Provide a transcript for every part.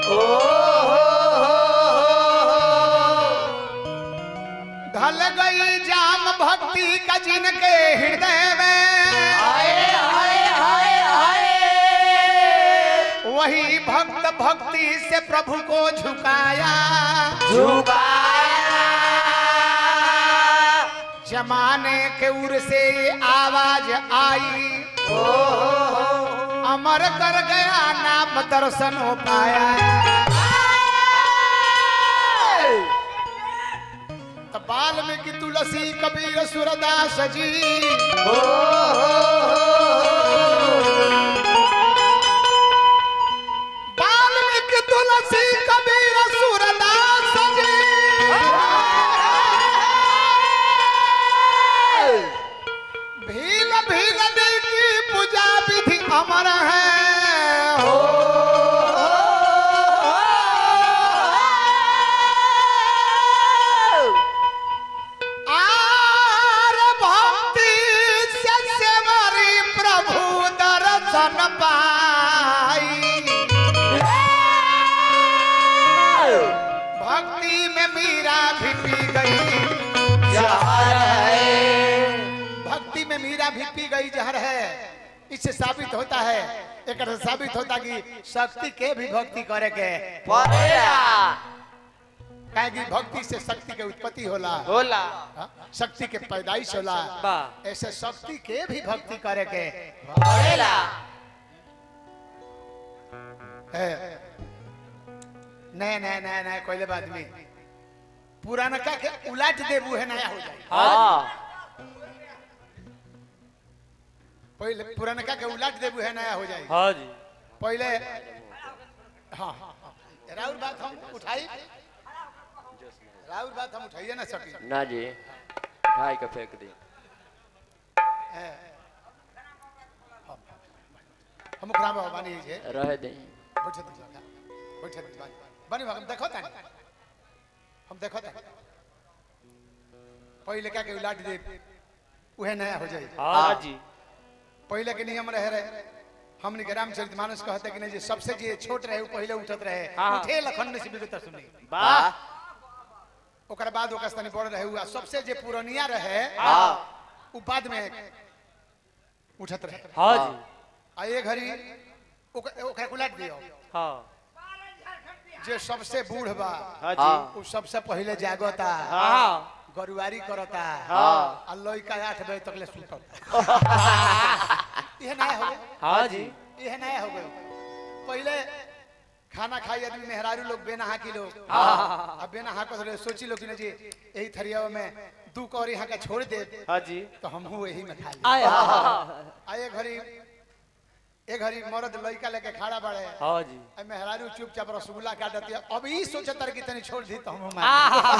ढल गई जाम भक्ति का जिनके हृदय में वही भक्त भक्ति से प्रभु को झुकाया जमाने के उर से ये आवाज आई अमर कर गया नाम दर्शन हो पाया तो वाल्मीकि तुलसी कबीर सूरदास जी वाल्मीकि तुलसी कबीर सूरदास जी भील भील दिल की पूजा विधि अमर है हो आर भक्ति से सेवरी प्रभु दर्शन पाई भक्ति में मीरा भी पी गई भक्ति में मीरा भी पी गई जहर है इससे साबित होता है एक साबित होता कि शक्ति के भी भक्ति करे के काहे कि भक्ति से शक्ति के उत्पत्ति होला होला हाँ? शक्ति के पैदाइश होला बा। ऐसे शक्ति के भी भक्ति करे के होला है नए नए नए नए कोई बात में पुराना का के उलट देबू है नया हो जाए हाँ पहले पुराना का के उलट देबू है नया हो जाए हाँ जी पहले हाँ हाँ, हाँ। राउर बात हम उठाई राउर बात हम उठाइए ना सकी ना जी भाई का फेंक दी है। हम ओकरा में बानी जे रह दे बैठे तो जागा बैठे तो जागा बनी हम देखो तानी हम देखो तानी पहले क्या के उलट दे उहे नया हो जाए हाँ जी पहले के नियम रहे रहे हमने के रामचरित मानस कहते कि नहीं जे सबसे जे छोट रहे वो पहले उठत रहे हाँ। उठे लखन से विगत सुनी वाह ओकर बाद ओकर स्थानी बड़ रहे हुआ सबसे जे पुरनिया रहे हाँ उ बाद में उठत रहे हाँ जी आ ये घड़ी ओकर ओकरा उलट दियो हाँ जे सबसे बूढ़ बा हाँ हाँ। जी उ सबसे पहले जागता हाँ गरुवारी करता हाँ। आ लइका आठ बजे तक ले सुतल यह नया हो गया हाँ जी यह नया हो गया पहले खाना खाई आदमी मेहरारू लोग बेनहा की लोग हाँ। अब बेनहा को थोड़े सोची लोग कि ना जी यही थरिया में दू कौर यहाँ का छोड़ दे हाँ जी तो हम हूँ यही में खा ली आए हाँ आए घड़ी ए घड़ी मर्द लइका लेके खड़ा बाड़े हाँ जी आ मेहरारू चुपचाप रसगुल्ला काटती है अब ई सोचतर कि तनी छोड़ दी तो हम मार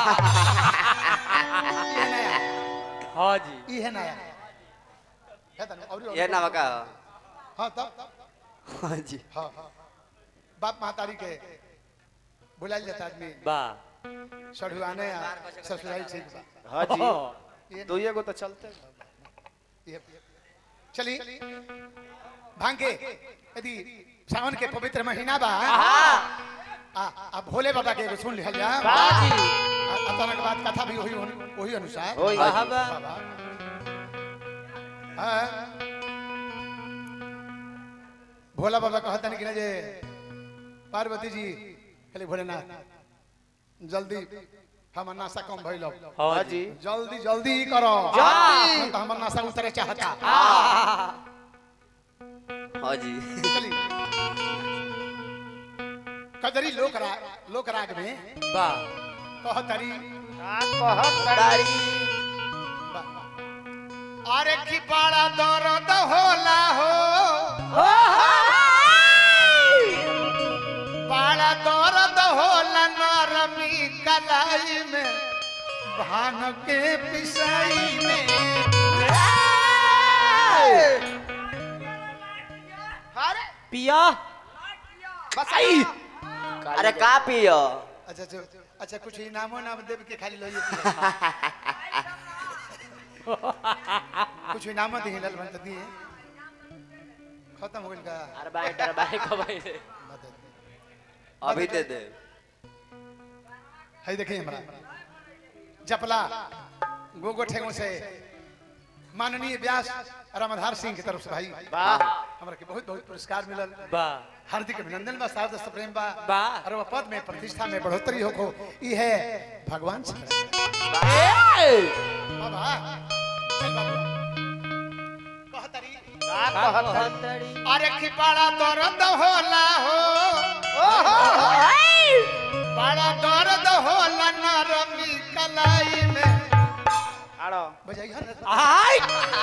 ये नया हाँ जी ई है नया है तनी और ये नाम का हां तब तब हाँ जी हाँ हाँ बाप महतारी के बुलाल जाता आदमी बा सढ़ुआने आ ससुराल ठीक बा हाँ जी ये तो ये को तो चलते ये चली भांगे यदि सावन के पवित्र महीना बा आ आ भोले बाबा के एगो सुन लिहल जा बा जी अचानक बात कथा भी वही वही अनुसार ओही हाँ जी। बा बाबा हाँ भोला बाबा कहता नहीं कि ना जे पार्वती जी खाली भोलेनाथ जल्दी हमर नाशा कम भइल हाँ जी जल्दी जल्दी करो जल्दी। हम तो हमर नाशा उतरे चाहता हाँ जी चली कजरी लोक राग लोक राग में बा कहतरी दाढ़ी अरे की बड़ा दर्द होला हो बड़ा दर्द होला नरमी कलाई में भांग के पिसाई में अरे पिया बसाई अरे का पियो अच्छा अच्छा अच्छा कुछ इनामो नाम देव के खाली लो कुछ इनामो दी लल बन दी खत्म हो गइल का अरे बाई डर बाई को भाई मदद अभी दे दे है देखिए हमरा जपला गोगो ठेगो से माननीय व्यास रामधार सिंह की तरफ से भाई वाह हमरा के बहुत बहुत पुरस्कार मिलल वाह हार्दिक अभिनंदन बा सारदस्त प्रेम बा वाह। और वह पद में प्रतिष्ठा में बढ़ोतरी हो को ई है भगवान से बाबा चल बाबू कहतरी का कहतड़ी अरे खिपाड़ा दर्द होला हो बड़ा दर्द होला नरमी कलाई में आड़ो बजाइए ना। आय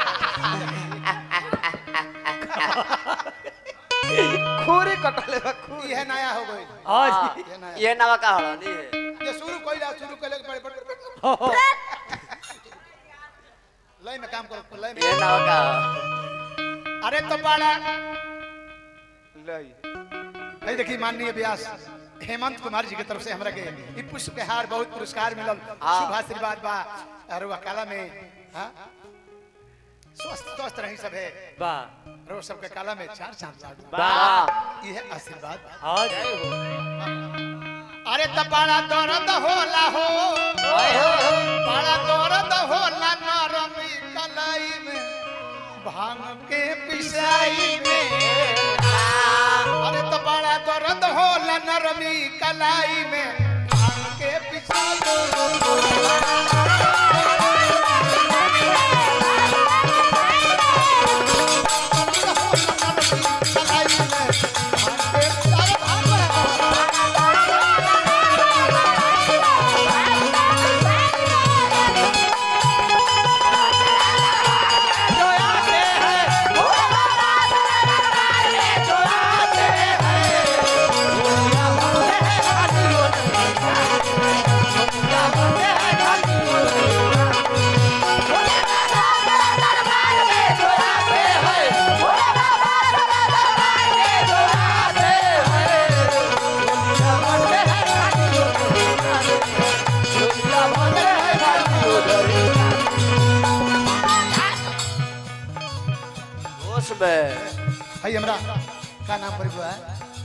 खूरी कटले बा खूरी ई है नया हो गई हाँ जी ये नया ये नवा का हड़नी है ये शुरू कोइला शुरू कोइला के बड़े बड़े हो, हो। लय में काम करो लय ये में नवा का अरे तो बड़ा लई है देखिए माननीय व्यास हेमंत कुमार जी की तरफ से हमरा के ई पुष्प के हार बहुत पुरस्कार मिलल हाँ। शुभ आशीर्वाद बा और वकाला में हाँ स्वस्थ स्वस्थ रही सब है वाह रो सबके काला में चार चांद लाग वाह ये है आशीर्वाद हाँ जी अरे त बड़ा दर्द होला हो बड़ा दर्द होला नरमी कलाई में भांग के पिसाई में अरे त बड़ा दर्द होला नरमी कलाई में भांग के पिसाई कलाई में भांग के पिसाई भांग जो आते हैं वो जो आते हैं दुनिया बनते हैं खातियों दुनिया बनते हैं खातियों जो आते हैं जो आते हैं दुनिया बनते हैं खातियों दुनिया बनते हैं खातियों होश में है हमरा का नाम पर हुआ है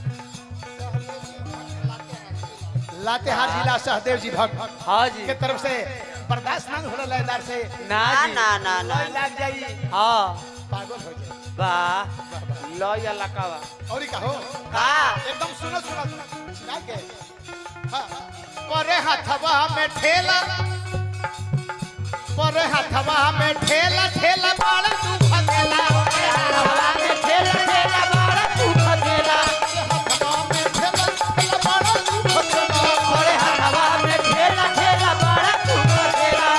लातेहार जिला सहदेव जी भक्त हाँ जी के तरफ से बर्दाश्त ना हो लयदार से ना ना जी ना ना ना लय लाग जाई हाँ पागल हो जाए वाह लय लकावा और ही कहो का एकदम सुनो सुनो सुना के हाँ परे हथवा में ठेला परे हथवा में ठेला ठेला बाल दुख देला हवा में ठेला ठेला बाड़ा दुख देला हथवा में ठेला ठेला बाल दुख देला अरे हवा में ठेला ठेला बाड़ा दुख देला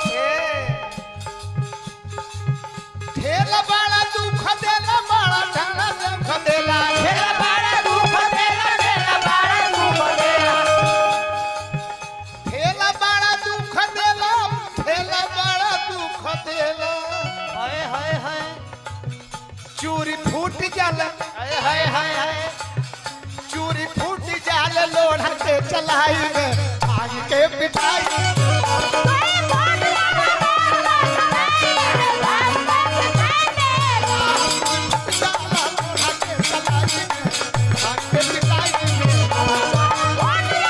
ठेला बाला दुख देला बाला ढंगा दुख देला ठेला बाड़ा दुख देला ठेला बाड़ा दुख देला ठेला बाला दुख देला ठेला बाला दुख देला हाय हाय हाय चूरी फूट जाला हाय हाय हाय हाय चूरी फूट जाल लोढ़ा के चलाई में आग के पिटाई जाला लोढ़ा के चलाई में आग के पिटाई में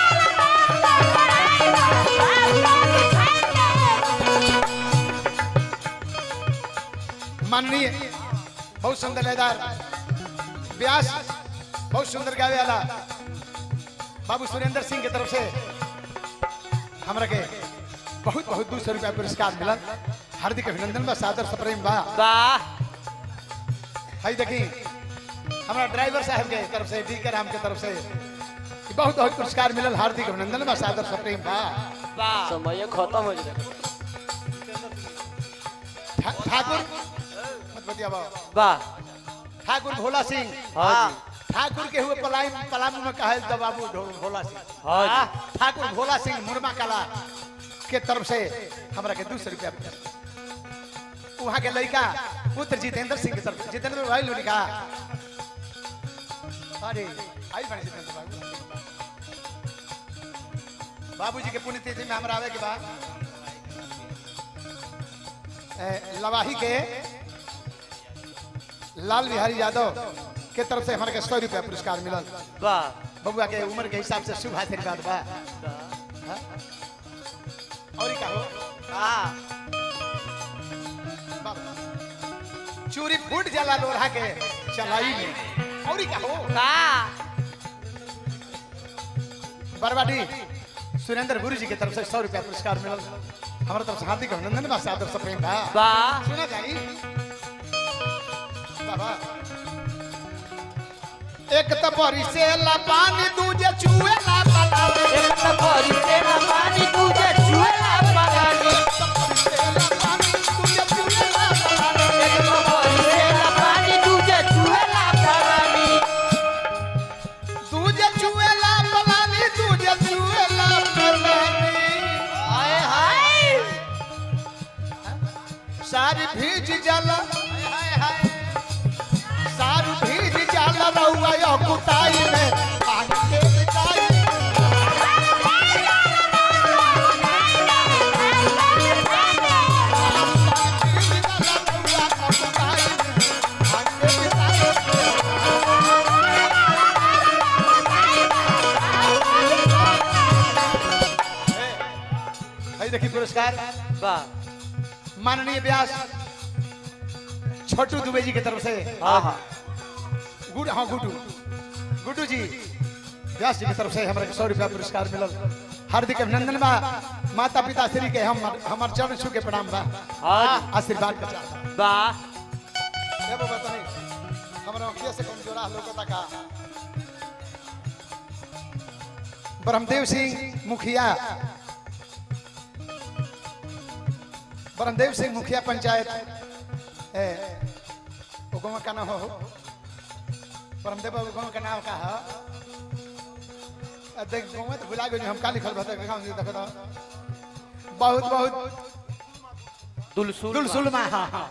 माननीय बहुत सुंदर लयदार व्यास बहुत सुंदर गावे वाला बाबू सुरेंद्र सिंह की तरफ से हमरा के बहुत बहुत दो सौ रुपया पुरस्कार मिलल हार्दिक अभिनंदन बा सादर सप्रेम बा वाह हई देखी हमारा ड्राइवर साहब के तरफ से डी के राम के तरफ से ई बहुत बहुत पुरस्कार मिलल हार्दिक अभिनंदन बा सादर सप्रेम बा वाह समय खत्म हो जाए ठा- ठाकुर मत बतिया बाबा वाह ठाकुर भोला सिंह हाँ जी ठाकुर के हुए पलायन पलामू में कहल तो बाबू ढो- भोला सिंह हाँ जी ठाकुर भोला सिंह मुरमा कला के तरफ से हमरा के दू सौ रुपया वहाँ के लड़का पुत्र जितेंद्र सिंह के तरफ से जितेंद्र भाई लोग लिखा अरे आई बने जितेंद्र बाबू बाबूजी के पुण्यतिथि में हमरा आवे के बाद ए, लवाही के लाल बिहारी यादव के तरफ से हमारे के सौ रुपया पुरस्कार मिलल वाह बबुआ के उम्र के हिसाब से शुभ आशीर्वाद बा हाँ? और का हो बाबा। चूरी फूट जाला लोढ़ा के चलाई में और का हो बरबाडी सुरेंद्र गुरु जी की तरफ से सौ रुपया पुरस्कार मिलल हमारे तरफ से हार्दिक अभिनंदन बा सादर से प्रेम बा वाह सुना जाई बाबा एक त बरी से ला पानी दूजे चुए ला पलावे एक तो भरी से ना पानी तुझे चुएला पगानी से ला पानी दूजे चुए ला पलावे एक तो भरी से ना पानी तुझे चुएला पगानी दूजे चुए ला पलानी दूजे चुए ला पलानी हाय हाय सारी भीज जाला हाय हाय सारी भीज जाला रहुआ यो कुटाई में पानी के बिताई भीज जाला रहुआ यो कुटाई में पानी के बिताई है देखी पुरस्कार वाह माननीय व्यास छोटू दुबे जी की तरफ से हाँ हाँ गुड हाँ गुड्डू गुड्डू जी व्यास जी की तरफ से हमारे सौ रुपया पुरस्कार मिलल हार्दिक अभिनंदन बा माता पिता श्री के हम हमार चरण छू के प्रणाम बा हाँ आशीर्वाद का चाहता वाह ए बाबा तनी हमरा अखिया से कमजोरा लोकता का ब्रह्मदेव सिंह मुखिया ब्रह्मदेव सिंह मुखिया पंचायत ए वो गाँव का नाम हो ब्रह्मदेव बाबू गाँव का नाम का है अ, देख गाँव में तो भुला गए हम का लिखल बता गाँव से देखो तो बहुत बहुत दुलसुल दुलसुलमा हाँ हाँ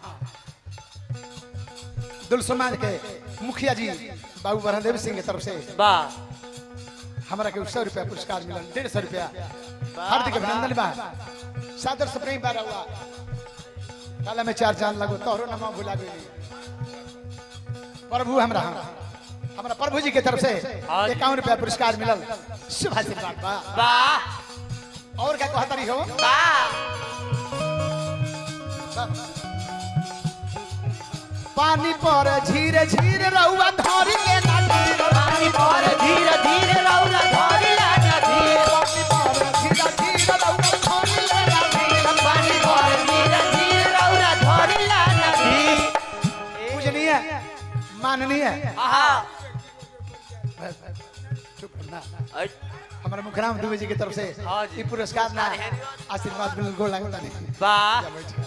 दुलसुलमा के मुखिया जी बाबू ब्रह्मदेव सिंह के तरफ से वाह हमारा के सौ रुपया पुरस्कार मिलल डेढ़ सौ रुपया हार्दिक अभिनंदन बा सादर से प्रेम बारा हुआ काला में चार चांद लगो तोहरो नमा भुला गई प्रभु हमरा हमारा प्रभु जी के तरफ से हाँ जी। इक्यावन रुपया पुरस्कार मिलल शुभ आशीर्वाद बा वाह और क्या कहता रही हो वाह पानी पर झीरे झीरे रहुआ धरी ले ना धीरे। पानी पर धीरे धीरे रौला धरी ला नदी पानी पर झीरे झीरे रहुआ धरी ले ना धीरे। पानी पर धीरे धीरे रौला धरी ला नदी पूजनीय माननीय आहा चुप ना अरे, हमारे मुखराम दुबे जी की तरफ से हाँ जी। ये पुरस्कार ना आशीर्वाद मिल गोल लगता नहीं वाह या बैठ।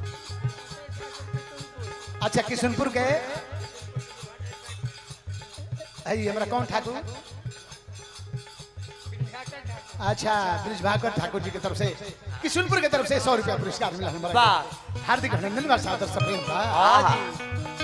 अच्छा किशनपुर के है हमारा कौन ठाकुर अच्छा ब्रिज भाकर ठाकुर जी की तरफ से किशनपुर की तरफ से सौ रुपया पुरस्कार मिला हमारा वाह हार्दिक अभिनंदन बा सादर से प्रेम बा हाँ जी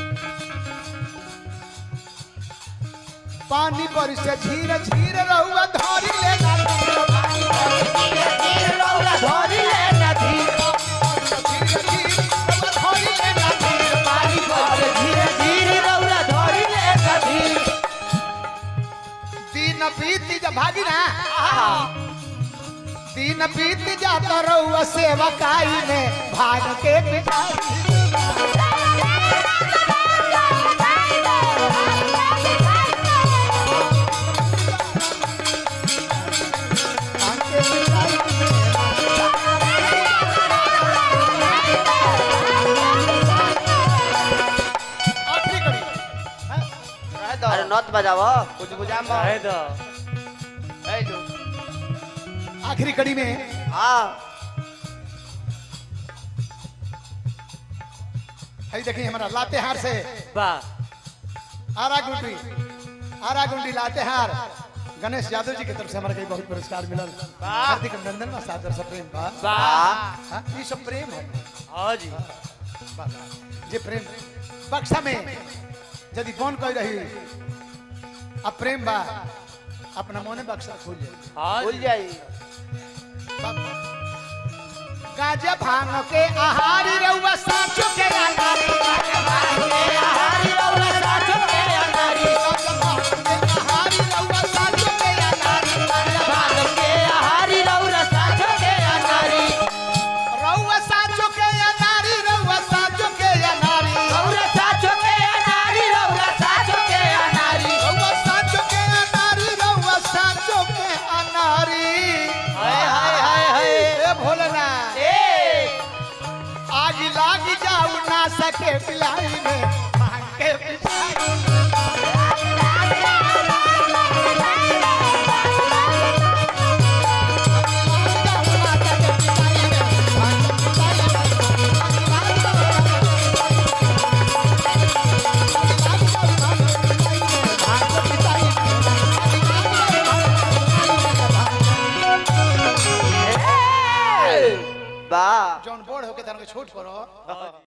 पानी पर से धीरे धीरे रहुआ धरी ले ना धीरे धीरे रौला धरी ले नदी धीरे धीरे रहुआ धरी ले ना पानी पर धीरे धीरे रौला धरी ले नदी दिन बीत जा भागी ना दिन बीत जाता रहुआ सेवकाई में भाग के पिटाई भाग के पिटाई आखिरी कड़ी हैं? अरे नौत बजाओ कुछ बुझाम रहे दो है जो आखिरी कड़ी में हाँ है देखिए हमारा लातेहार से वाह आरा गुंडी आरा गुंडी लातेहार गणेश यादव जी की तरफ से हमारा कई बहुत पुरस्कार मिलल हार्दिक अभिनंदन बा सादर से प्रेम बा वाह हाँ, ये सब प्रेम है हाँ जी बा- जे प्रेम बक्सा में यदि बन कह रही अब प्रेम बा अपना मोने बक्सा खोल जाए हाँ भूल जी जाई गाजा भांग के आहारी रहुआ साचो के आहारी हरी रौला साचो के अनारी गाजा भांग के आहारी रहुआ साचो आई में भांग के पिसाई बा जौन बोर्ड होके तनके छूट करो